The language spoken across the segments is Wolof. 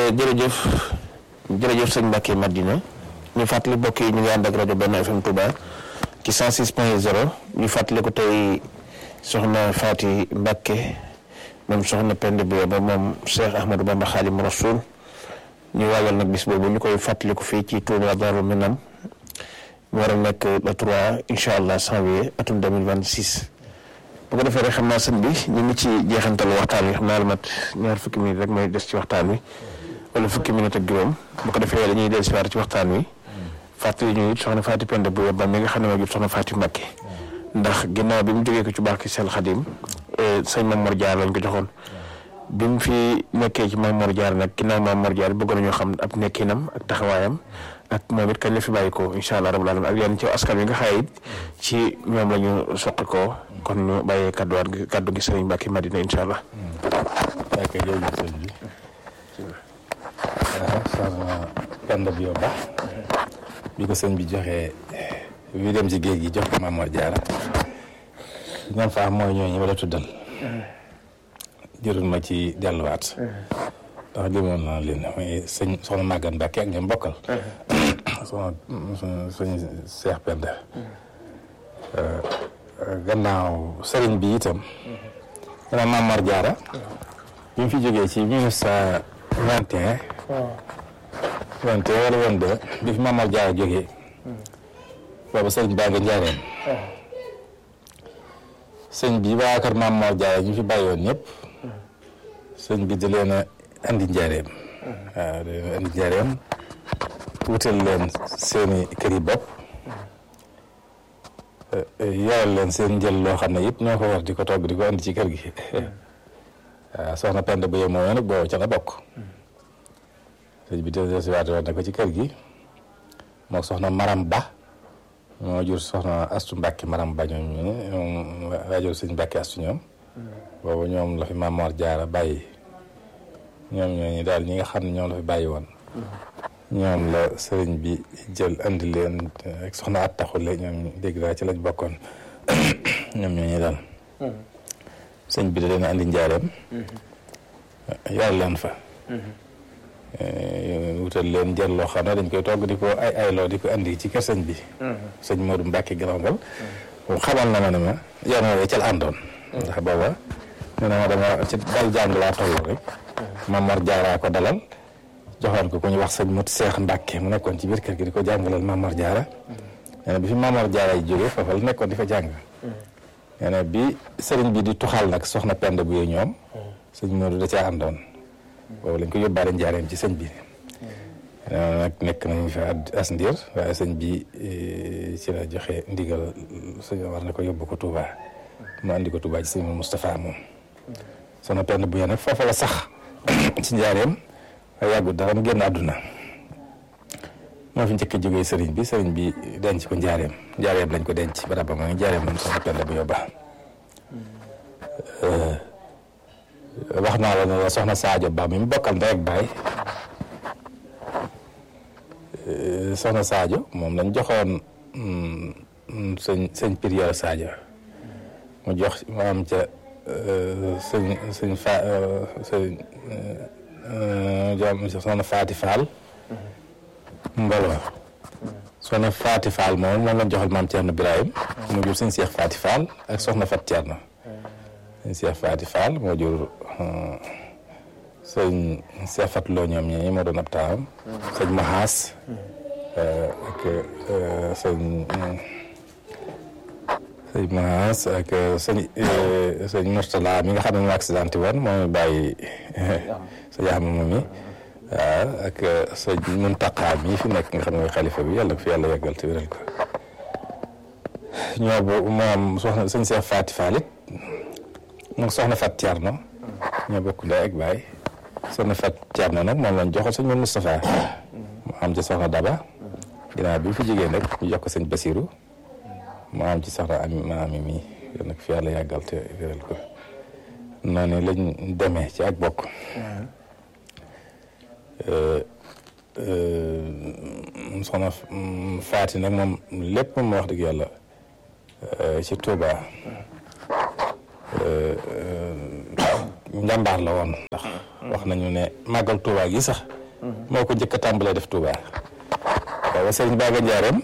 jërëjëf jërëjëf sëñ Mbacke Madina ñu fàttali mbokk yi ñu ngi ànd ak rajo Benn FM Touba ci 106 point 0 ñu fàttali ko tey soxna Faati Mbacke moom soxna Penda Biya ba moom Cheikh Ahmadou Bamba Xaadimu Rasuul ñu waajal nag bis boobu ñu koy fàttali ko fii ci Touba Darou Minam mu war a nekk le 3 incha allah janvier atum 2026. bu ko defee rek xam naa sëñ bi ñu ngi ci jeexantal waxtaan wi xam naa la mat ñaar fukki minute rek mooy des ci waxtaan wi wala fukki minute ak juróom bu ko defee dañuy dellu si waat ci waxtaan wi fàttali ñu it soxna Faati Penda bu ba mi nga xam ne moo jur soxna Faati Mbàkke ndax ginnaaw bi mu jógee ko ci baax ki sel Xadim sëñ Mamor Jaar lañ ko joxoon bi mu fi nekkee ci Mamor Jaar nag ginnaaw Mamor Jaar bëgg nañoo xam ab nekkinam ak taxawaayam ak moom it kañ la fi bàyyi ko incha allah rabbul alamin ak yenn ci askan wi nga xaye it ci ñoom la ñu soqi ko kon ñu bàyyee kadduwaat gi kaddu gi sëriñ Mbacke Madina incha allah. ok jërëjëf sëñ bi waaw soxna Penda bi ba bi ko sëñ bi joxee bi dem ci géej gi jox ko Mamor Diarra ñoom faa mooy ñooñu ma la tuddal jërul ma ci delluwaat ndax limoon naa leen mooy sëñ soxna Maguette Mbacke ak ñoom bokkal soxna sëñ Cheikh Penda gannaaw sëriñ bi itam gannaaw Mamor Diarra bi mu fi jógee ci mille neuf cent vingt et un vingt et un wala vingt deux bi fi Mamor Diarra jógee boobu sëriñ baa nga njaareen sëñ bi waa kër Mamor Diarra ñu fi bàyyoon ñëpp sëñ bi di leen a andi njaareem waaw di leen a andi njaareem wutal leen seeni kër yi bopp yoral leen seen njël loo xam ne it ñoo ko war di ko togg di ko andi ci kër gi waaw soxna Penda bu yee moom nag boobu ca la bokk sëñ bi desiwaate woon na ko ci kër gi moo soxna Maram Ba moo jur soxna Astu Mbàkke Maram Ba ñoom ñu ñoom waajur sëñ Mbàkke Astu ñoom boobu ñoom la fi Mamor Diarra bàyyi ñoom ñooñu daal ñi nga xam ne ñoom la fi bàyyi woon ñoom la sëriñ bi jël andi leen ak soxna at taxule ñoom dégg naa ci lañ bokkoon ñoom ñooñu daal sëñ bi da leen andi njaareem yàlla leen fa wutal leen jël loo xam ne dañ koy togg di ko ay ayloo di ko andi ci kër sëñ bi sëñ Modou Mbacke Galongal moom xamal na ma ne ma yoon woowee ca la àndoon ndax booba nee na ma dama ci dal jàng laa toll rek Mamor Diarra ko dalal joxoon ko ku ñu wax sëñ Mut Seex Mbàkke mu nekkoon ci biir kër gi di ko jàngalal Mamor Diarra nee na bi fi Mamor Diarra yi jógee foofa la nekkoon di fa jàng nee na bi sëriñ bi di tuxal nag soxna Penda bu yee ñoom sëñ Modou da caa àndoon boobu lañ ko yóbbaale njaareem ci sëñ bi nee nag nekk nañu fa as ndiir waaye sëñ bi ci la joxe ndigal sëñ war na ko yóbbu ko Touba mu andi ko Touba ci sëñ Moustapha moom soxna Penda bu yee nag foofa la sax ci njaareem waaye yàggut dara mu génn àdduna moo fi njëkk a jógee sëriñ bi sëriñ bi denc ko njaareem njaareem lañ ko denc barab ba mooy njaareem moom soxna Penda bu yóbba wax naa la ne soxna Sadio Ba mi mu bokkal ndey ak baay soxna Sadio moom lañ joxoon sëñ sëñ Pirior Sadio mu jox mu am ca sëñ sëñ fa sëñ jom soxna Faati Fall mboloo soxna Faati Fall moom moom lañ joxal maam Thierno Birahim mu jur sëñ Cheikh Faati Fall ak soxna Fat Thierno sëñ Cheikh Faati Fall moo jur sëñ Cheikh Fat Lo ñoom ñi moo doon ab taawam sëñ Mahaas ak sëñ sëñ Mahaas ak sëñ sëñ Mourtala mi nga xam ne mu accidenté woon moo bàyyi sëñ Axma moom mi waaw ak sëñ Muntaqa mi fi nekk nga xam ne mooy xalifa bi yàlla ko fi yàlla yàggal te wéral ko ñoo bo moom soxna sëñ Cheikh Faati Fall it moom soxna Fat Thierno ñoo bokk ndey ak baay soxna Fat Thierno nag moom lañ joxoon sëñ moom Moustapha mu am ci soxna Daba ginnaaw bi mu fi jigéen nag ñu jox ko sëñ Basiru mu am ci soxna ami ma ami mi yal nag fi yàlla yàggal te wéral ko noonu lañ demee ci ak bokk soxna Faati nag moom lépp moom wax dëgg yàlla ci Touba njàmbaar la woon ndax wax nañu ne màggal Touba gi sax moo ko njëkk a tàmbalee def Touba waaw sëriñ Baaga Njaareem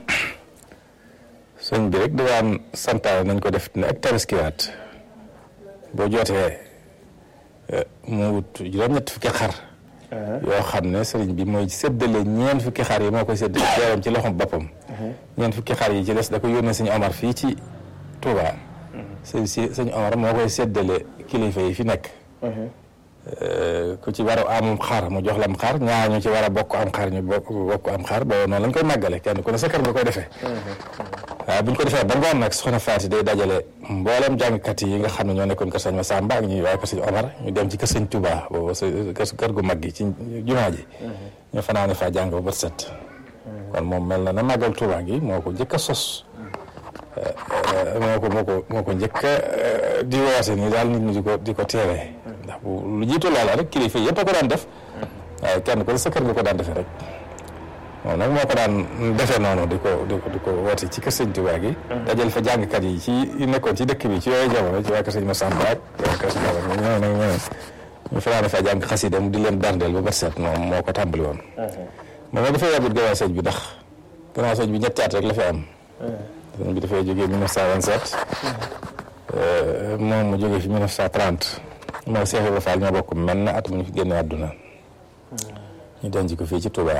sëñ bi rek di daan santaane nañ ko def ne ak tabaskiwaat boo jootee mu wut juróom-ñett fukki xar yoo xam ne sëriñ bi mooy séddale ñeent fukki xar yi moo koy séddale jaaram ci loxom boppam ñeent fukki xar yi ci des da ko yónnee sëñ Omar fii ci Touba sëñ si sëñ Omar moo koy séddale kilifa yi fi nekk ku ci war a amum xar mu jox la am xar ñaar ñu ci war a bokk am xar ñu bokk bokk am xar boobu noonu lañ koy màggale kenn ku ne sa kër nga koy defee waaw bu ñu ko defee ba ngoon nag soxna Faati day dajale mboolem jàngkat yi nga xam ne ñoo nekkoon kër sëñ Massamba ak ñuy waaye kër sëñ Omar ñu dem ci kër sëñ Touba boobu sa kër gu mag gi ci jumaa ji ñu fanaane faa jàng ba bët set kon moom mel na na màggal Touba gi moo ko njëkk a sos moo ko moo ko moo ko njëkk a di woote nii daal nit ñi di ko di ko teewee ndax bu lu jiitu loola rek kilifa yëpp a ko daan def waaye kenn ko sa kër nga ko daan defee rek moom nag moo ko daan defee noonu di ko di ko di ko woote ci kër sëñ Tuubaa gi dajal fa jàngkat yi ci nekkoon ci dëkk bi ci yooyu jamono ci waa kër sëñ Massamba ak waa kër sëñ Omar ñoo nag ñoo ñu fanaane fa jàng xasida mu di leen darndeel ba bët set moom moo ko tàmbali woon moom dafay yàggut gannaaw sëñ bi ndax gannaaw sëñ bi ñetti at rek la fi am sëñ bi dafay jógee 1927 moom mu jógee fi 1930 moo Cheikh Ibrahima Fall ñoo bokk mel na at mu ñu fi génne àdduna ñu denc ko fii ci Touba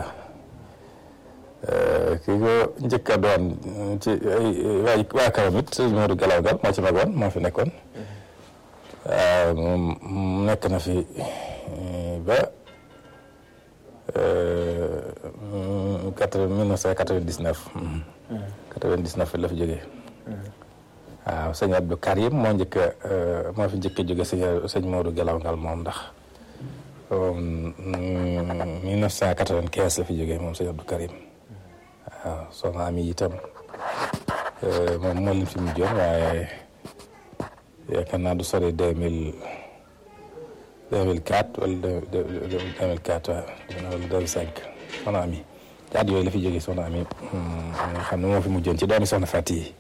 kii ko njëkk a doon ci ay waa waa karam it sëñ Modou Galaw Gal moo ci magoon moo fi nekkoon moom nekk na fi ba quatre mille neuf cent quatre-vingt-dix-neuf quatre-vingt-dix-neuf la fi jógee waaw sëñ Abdou Karim moo njëkk moo fi njëkk a jóge sëñ sëñ Modou Galaw Ngal moom ndax mille neuf cent quatre-vingt-quinze la fi jógee moom sëñ Abdou Karim waaw soxna Ami itam moom moo leen fi mujjoon waaye yaakaar naa du sori deux mille deux mille quatre wala deux mille quatre wala deux mille cinq soxna Ami ci at yooyu la fi jógee soxna Ami nga xam ne moo fi mujjoon ci doomi soxna Fati yi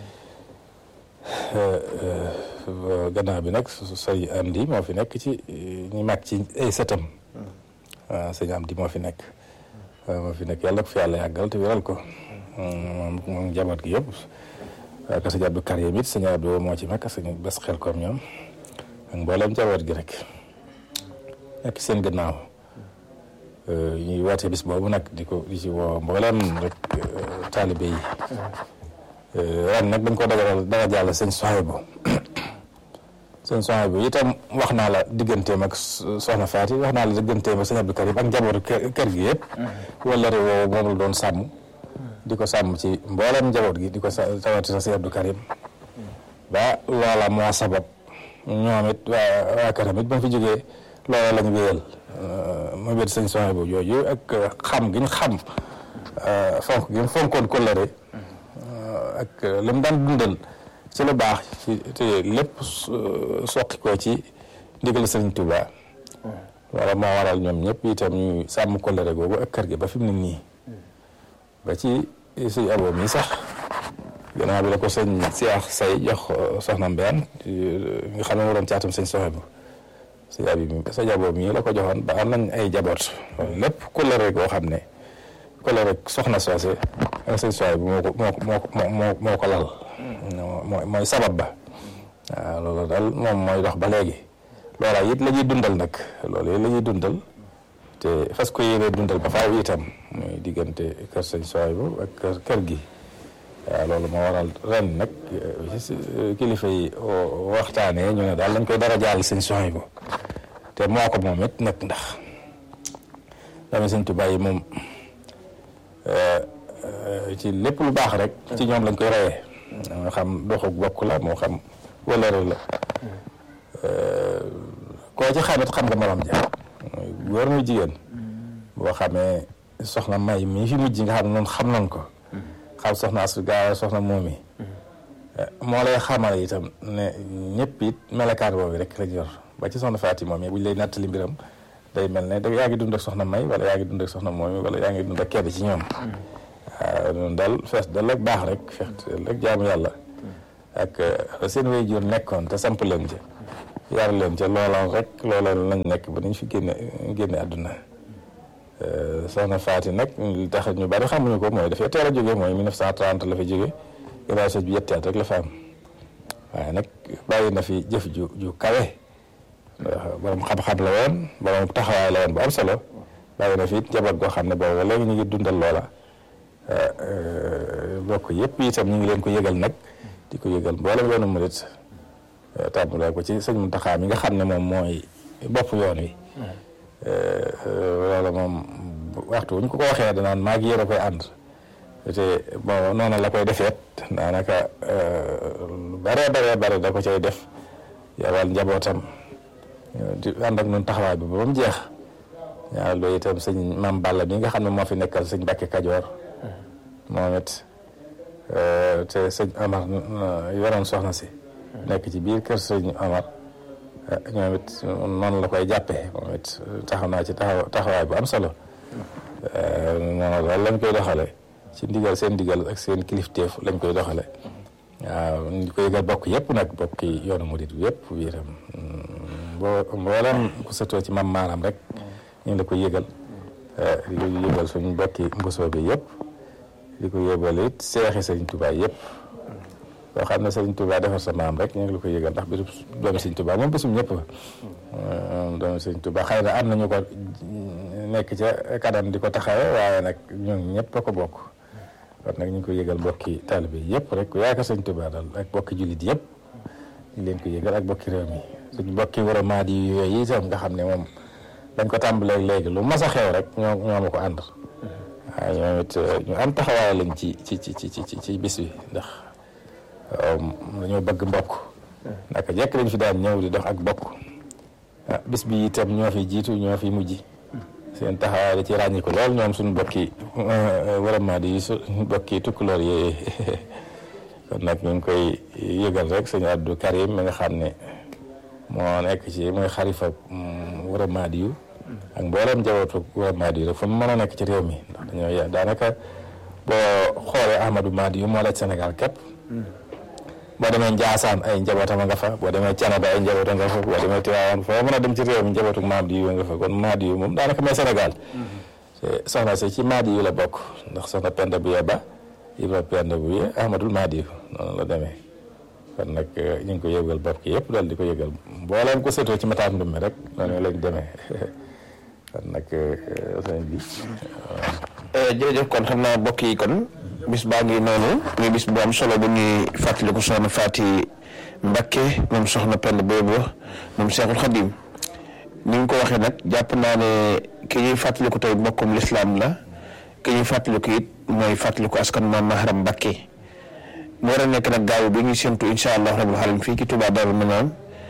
gannaaw bi nag say Amdi moo fi nekk ci ñu mag ci ay sëtam waaw sëñ Amdi moo fi nekk moo fi nekk yàlla ko fi yàlla yàggal te wéral ko moom moom njaboot gi yëpp waaye que sëñ Abdou Karim it sëñ Abdou moo ci mag sëñ bés xel koom ñoom ak mboolem njaboot gi rek nekk seen gannaaw ñuy woote bis boobu nag di ko di ci woo mboolem rek taalibe yi ren nag dañ ko dagal dara jàll sëñ Sohaybu sëñ Sohaybu itam wax naa la digganteem ak soxna Faati wax naa la digganteem ak sëñ Abdou Karim ak njabootu kër gi yëpp wala réew woowu moom la doon sàmm di ko sàmm ci mboolem njaboot gi di ko sa tawati sa sëñ Abdou Karim ba loola moo sabab ñoom it waa waa këram it ba mu fi jógee loola lañ wéyal ma wét sëñ Sohaybu jooju ak xam gi ñu xam fonk gi mu fonkoon kóllëre ak li mu daan dundal ci lu baax ci te lépp soqi ko ci ndigal sëriñ Touba wala moo waral ñoom ñëpp itam ñuy sàmm kóllëre googu ak kër gi ba fi mu ne nii ba ci sëñ abo mi sax gannaaw bi la ko sëñ Seex Say jox soxna Mbeen nga xam ne mu doon caatam sëñ Sohaybu sëñ abi mi sëñ abo mi la ko joxoon ba am nañ ay jaboot lépp kóllëre goo xam ne kóllëre soxna soose ak sëñ Sohaybu moo ko moo moo moo moo ko lal mooy mooy sabab ba waaw loolu daal moom mooy dox ba léegi loola it la ñuy dundal nag loolu it la ñuy dundal te fas ko yéene dundal ba faaw itam muy diggante kër sëñ Sohaybu ak kër gi waaw loolu moo waral ren nag kilifa yi waxtaanee ñu ne daal lañ koy dara jaal sëñ Sohaybu te moo ko moom it nag ndax dama sëñ Tuubaa yi moom ci lépp lu baax rek ci ñoom lañ koy reyee moo xam doxu bokk la moo xam wëlëre la koo ci xamit xam nga morom ja góor muy jigéen boo xamee soxna may mii fi mujj nga xam ne noonu xam nañ ko xam soxna asu gaaw soxna moomi moo lay xamal itam ne ñëpp it melakaat boobu rek lañ yor ba ci soxna Faati moom buñ lay nattali mbiram day mel ne da yaa ngi dund ak soxna may wala yaa ngi dund ak soxna moomi wala yaa ngi dund ak kenn ci ñoom waaw noonu daal fees dal ak baax rek fees dal ak jaamu yàlla ak seen way jur nekkoon te samp leen ca yar leen ca loola rek loola lañ nekk ba nañ fi génne génne àdduna soxna Faati nag li tax ñu bari xamuñu ko mooy dafay teel a jóge mooy 1930 la fa jóge gannaaw sëñ bi yetti at rek la fa am waaye nag bàyyi na fi jëf ju ju kawe borom xam-xam la woon borom taxawaay la woon bu am solo bàyyi na fi it njaboot goo xam ne boobu léegi ñu ngi dundal loola bokk yëpp itam ñu ngi leen ko yëgal nag di ko yëgal mboolem yoonu murit tàmbalee ko ci sëñ Muntaxa mi nga xam ne moom mooy bopp yoon wi loolu moom waxtu wuñ ko ko waxee danaan maa ngi yéen a koy ànd te bon noonu la koy defeet daanaka lu bare bare bare da ko cay def yabal njabootam di ànd ak ñun taxawaay bi ba mu jeex ñaar loolu itam sëñ Maam Balla bi nga xam ne moo fi nekkal sëñ Mbàkke Kajoor moom it te sëñ Amar yoroon soxna si nekk ci biir kër sëñ Amar ñoom it noonu la koy jàppee moom it taxaw naa ci taxaw taxawaay bu am solo noonu loolu lañ koy doxale ci ndigal seen ndigal ak seen kilifteef lañ koy doxale waaw ñu ko yëgal bokk yëpp nag bokki yoonu murit bi yëpp biiram boo mboolem ku sëtoo ci mam maanaam rek ñu ngi la ko yëgal di ko yëgal suñu bokki mbosoo bi yëpp di ko yëgal it seexi sëriñ Tuubaa yëpp boo xam ne sëriñ Tuubaa defar sa maam rek ñu ngi la ko yëgal ndax bisu doomi sëriñ Tuubaa moom bisum ñëpp doomi sëriñ Tuubaa xëy na am nañu ko nekk ca kanam di ko taxawe waaye nag ñun ñëpp a ko bokk kon nag ñu ngi ko yëgal bokki taalibe yëpp rek ku yaakaar sëriñ Tuubaa daal ak bokki jullit yëpp ñu leen ko yëgal ak bokki réew mi suñu bokki war a maadi yooyu itam nga xam ne moom dañ ko tàmbalee léegi lu mas a xew rek ñoo ñoo ma ko ànd waaye ñoom it ñu am taxawaay lañ ci ci ci ci ci ci bis bi ndax dañoo bëgg mbokk naka jekk dañ fi daan ñëw di dox ak bokk bis bi itam ñoo fi jiitu ñoo fi mujj seen taxawaay da ci ràññi ko lool ñoom suñu bokki vraiment di suñu bokki tukkuloor yi kon nag ñu ngi koy yëgal rek sëñ Abdou Karim mi nga xam ne moo nekk ci mooy xarifa wara maadi yu ak mboolem njabootu wara maadi yu rek fu mu mën a nekk ci réew mi ndax dañoo daanaka boo xoolee Ahmadou Maadi yu moo la Sénégal képp boo demee Njaasaan ay njabootam a nga fa boo demee Canada ay njabootam nga fa boo demee Tiwaawan foo mën a dem ci réew mi njabootu Maadi yu nga fa kon Maadi yu moom daanaka mooy Sénégal te soxna si ci Maadi yu la bokk ndax soxna Penda bu ba Ibra Penda bu ye Ahmadul Maadi yu noonu la demee kon nag ñu ngi ko yëgal bopp ki yëpp daal di ko yëgal mbooleem ko séetoo ci mataam ndummi rek noonu lañ demee kon nag sëñ bi jërëjëf kon xam naa bokk yi kon bis baa ngi noonu muy bis bu am solo bu ñuy fàttaliku soxna Faati Mbakke moom soxna Pend boobu moom Seexul Xadim ni ñu ko waxee nag jàpp naa ne ki ñuy fàttaliku tey mbokkum lislaam la ki ñuy fàttaliku it mooy fàttaliku askan maam Maharam Mbakke mu war a nekk nag gaaw bi ñuy séntu incha allah rabbul alamin fii ci Touba Darou Minane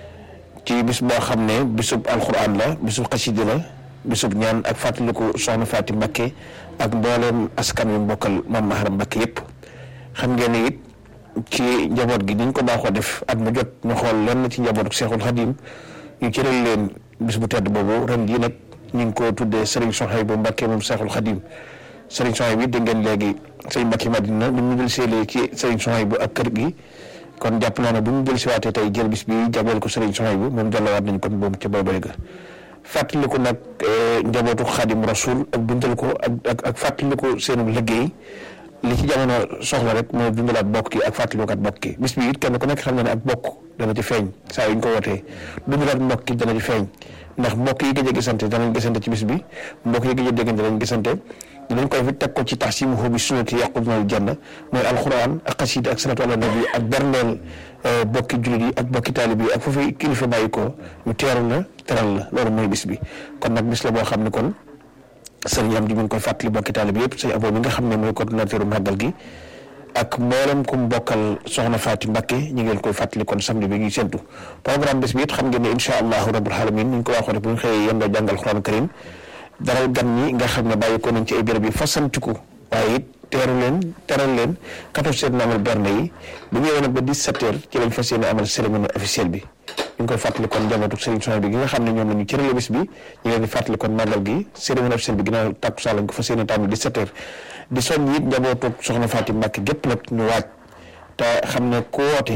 ci bis boo xam ne bisub alquran la bisub xasida la bisub ñaan ak fàttaliku soxna Faati Mbakke ak mbooleem askan wi mbokkal maam Maharam Mbakke yëpp xam ngeen ne it ci njaboot gi niñ ko baaxoo def at mu jot ñu xool lenn ci njabootu Seexul Xadim ñu cëral leen bis bu tedd boobu ren jii nag ñu ngi ko tuddee Serigne Souhaïbou Mbakke moom Seexul Xadim Serigne Souhaïbou bi dégg ngeen léegi sëñ Mbakke Madina bu ñu jël seelee ci Serigne Souhaïbou ak kër gi kon jàpp naa ne bu ñu jël si waatee tey jël bis bi jagleel ko Serigne Souhaïbou moom jàllawaat nañ kon boobu ca boobale ga fàttaliku nag njabootu xaadim rasul ak dundal ko ak ak ak fàttaliku seenu liggéey li ci jamono soxla rek mooy dundalaat bokk ki ak fàttalikukat bokk ki bis bi it kenn ku nekk xam na ne ak bokk dana ci feeñ saa yu ñu ko wootee dundalaat mbokk ki dana ci feeñ ndax mbokk yi gëj a gisante danañ gisante ci bis bi mbokk yi gëj a déggante danañ gisante dinañ koy fi teg ko ci taxsimuhu bi sunnati yaqudunal janna mooy alquran ak xasida ak salatu ala nabi ak berndeel bokki jullit yi ak bokki taalib yi ak foofu kilifa bàyyi ko ñu teeru la teral la loolu mooy bis bi kon nag bis la boo xam ne kon sëriñ am di mi ngi koy fàttali bokki taalib yëpp sëñ abo bi nga xam ne mooy coordonnateur màggal gi ak mboolem ku bokkal soxna Faati Mbakke ñu ngi leen koy fàttali kon samedi bi ñuy séntu programme bis bi it xam ngeen ne incha allahu rabbul alamin ni ñu ko waxoon bu ñu xëyee yendoo jàngal Alxuraan karim daral gan ñi nga xam ne bàyyi ko nañ ci ay béréb yi fasantiku waaye it teeru leen teral leen 14 heures na amal berne yi bu ñëwee nag ba 17 heures ci lañ fas yéene amal cérémonie officielle bi ñu ngi koy fàttali kon njabootu Serigne Souhaïbou bi gi nga xam ne ñoom la ñu cërale bis bi ñu ngi leen di fàttali kon màggal gi cérémonie officielle bi ginnaaw takkusaan lañ ko fas yéene tàmbali 17 heures di soññ it njabootu soxna Faati Mbàkke gépp nag ñu waaj te xam ne ku woote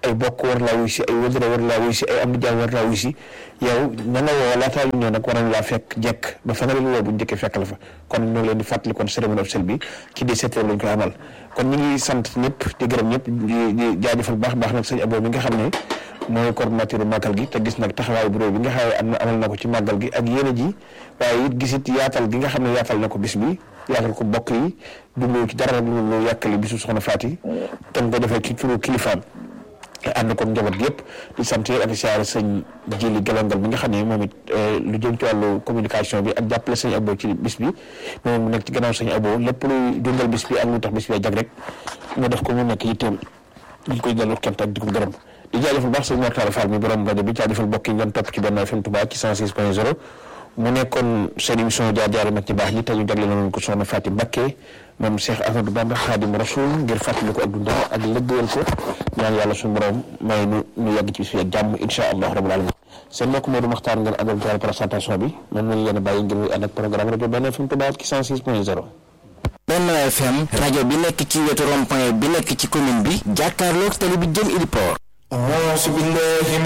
ay bokk war laa wuy si ay wëdëra war laa wuy si ay am di jaam war laa wuy si yow ña nga woo laataa ñu ñëw nag war nañ laa fekk jekk ba fa nga leen woo bu njëkkee fekk la fa kon ñu ngi leen di fàttali kon cérémonie officielle bi ci di sept heures lañ koy amal kon ñu ngi sant ñëpp di gërëm ñëpp di di jaajëfal baax baax nag sëñ Abo mi nga xam ne mooy coordinateur màggal gi te gis nag taxawaayu bureau bi nga xam ne am na amal na ko ci màggal gi ak yéene ji waaye it gisit yaatal gi nga xam ne yaatal na ko bis bi yaatal ko bokk yi jublu ci dara lu yàkkali bisu soxna Faati te nga ko defee ci turu kilifaam ànd ko njaboot gi yëpp di sant ak siyaare sëñ Jili Galangal bi nga xam ne moom it lu jëm ci wàllu communication bi ak jàppale sëñ Abo ci bis bi moom mu nekk ci gannaaw sëñ Abo lépp luy dundal bis bi ak lu tax bis bi jag rek mu def ko mu nekk yitteem ñu koy delloo kent ak di ko gërëm di jaajëfal baax sëñ Mortala Fall mi borom rajo bi jaajëfal mbokk yi ngeen topp ci benn FM Touba ci 106 point 0 mu nekkoon seen émission jaar jaar mag ci baax ñi te ñu jagle nañu ko soxna Faty Mbacké moom Cheikh Ahmadou Bamba Khadim Rasoul ngir fàttali ko ak dundam ak lëggéeyal ko ñaan yàlla suñu borom may nu nu yàgg ci bis bi ak jàmm insha allah rabbul alamin seen mbokk Modou Makhtar ngeen àndal ci présentation bi man nañu leen a bàyyi ngir ànd ak programme rajo benn FM Touba ci 106 point 0 Benno FM rajo bi nekk ci wetu rond-point bi nekk ci commune bi jàkkaarloog tali bi jëm Ili Port